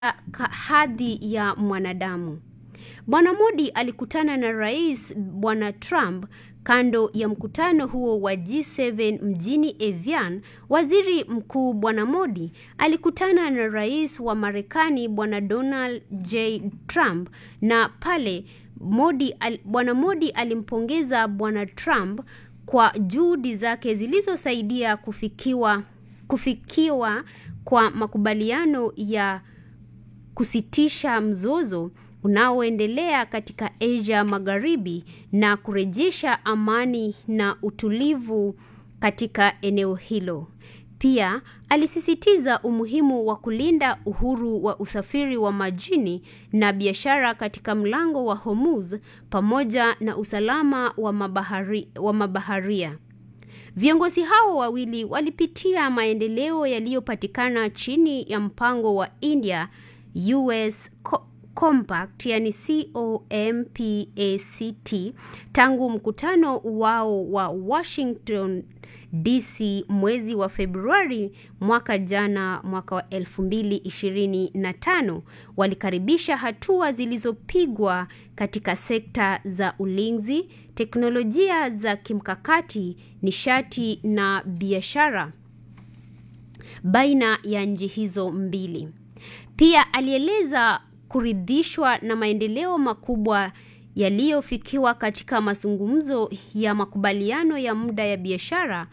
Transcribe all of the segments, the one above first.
hadhi ya mwanadamu. Bwana Modi alikutana na Rais Bwana Trump kando ya mkutano huo wa G7 mjini Evian. Waziri Mkuu Bwana Modi alikutana na Rais wa Marekani Bwana Donald J Trump na pale Modi al, Bwana Modi alimpongeza Bwana Trump kwa juhudi zake zilizosaidia kufikiwa kufikiwa kwa makubaliano ya kusitisha mzozo unaoendelea katika Asia Magharibi na kurejesha amani na utulivu katika eneo hilo. Pia alisisitiza umuhimu wa kulinda uhuru wa usafiri wa majini na biashara katika mlango wa Hormuz pamoja na usalama wa mabahari, wa mabaharia. Viongozi hao wawili walipitia maendeleo yaliyopatikana chini ya mpango wa India US Compact yani COMPACT tangu mkutano wao wa Washington DC mwezi wa Februari mwaka jana mwaka wa 2025 walikaribisha hatua zilizopigwa katika sekta za ulinzi, teknolojia za kimkakati, nishati na biashara baina ya nchi hizo mbili. Pia alieleza kuridhishwa na maendeleo makubwa yaliyofikiwa katika mazungumzo ya makubaliano ya muda ya biashara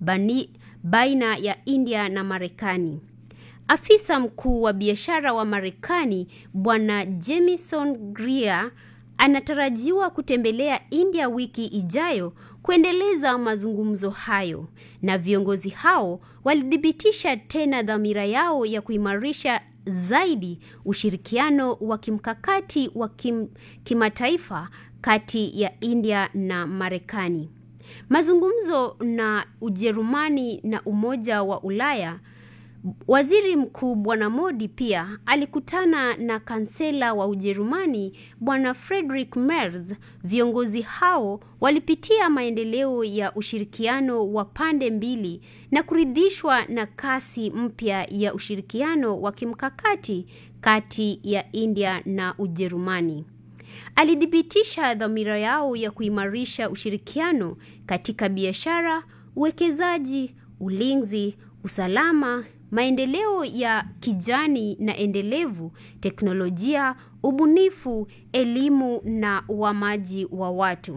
baina ya India na Marekani. Afisa mkuu wa biashara wa Marekani Bwana Jamieson Greer anatarajiwa kutembelea India wiki ijayo kuendeleza mazungumzo hayo, na viongozi hao walithibitisha tena dhamira yao ya kuimarisha zaidi ushirikiano wa kimkakati wa kim, kimataifa kati ya India na Marekani. Mazungumzo na Ujerumani na Umoja wa Ulaya. Waziri Mkuu Bwana Modi pia alikutana na kansela wa Ujerumani Bwana Friedrich Merz. Viongozi hao walipitia maendeleo ya ushirikiano wa pande mbili na kuridhishwa na kasi mpya ya ushirikiano wa kimkakati kati ya India na Ujerumani. Alithibitisha dhamira yao ya kuimarisha ushirikiano katika biashara, uwekezaji, ulinzi, usalama maendeleo ya kijani na endelevu, teknolojia, ubunifu, elimu na uhamaji wa watu.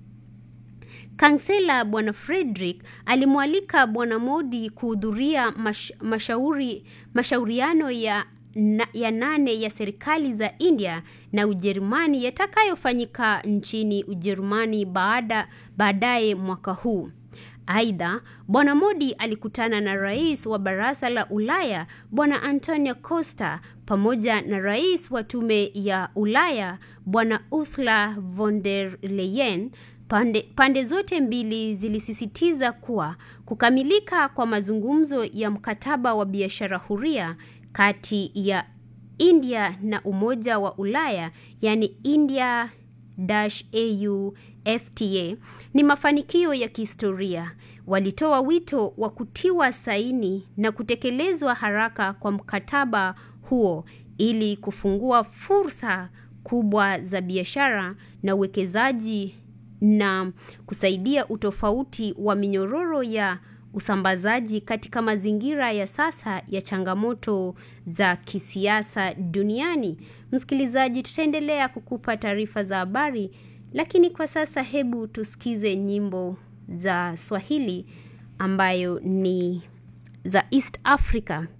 Kansela Bwana Frederick alimwalika Bwana Modi kuhudhuria mash, mashauri, mashauriano ya, na, ya nane ya serikali za India na Ujerumani yatakayofanyika nchini Ujerumani baada baadaye mwaka huu. Aidha, Bwana Modi alikutana na rais wa Baraza la Ulaya Bwana Antonio Costa pamoja na rais wa Tume ya Ulaya Bwana Ursula von der Leyen. Pande, pande zote mbili zilisisitiza kuwa kukamilika kwa mazungumzo ya mkataba wa biashara huria kati ya India na Umoja wa Ulaya yani India EU FTA ni mafanikio ya kihistoria. Walitoa wito wa kutiwa saini na kutekelezwa haraka kwa mkataba huo ili kufungua fursa kubwa za biashara na uwekezaji na kusaidia utofauti wa minyororo ya usambazaji katika mazingira ya sasa ya changamoto za kisiasa duniani. Msikilizaji, tutaendelea kukupa taarifa za habari, lakini kwa sasa hebu tusikize nyimbo za Swahili ambayo ni za East Africa.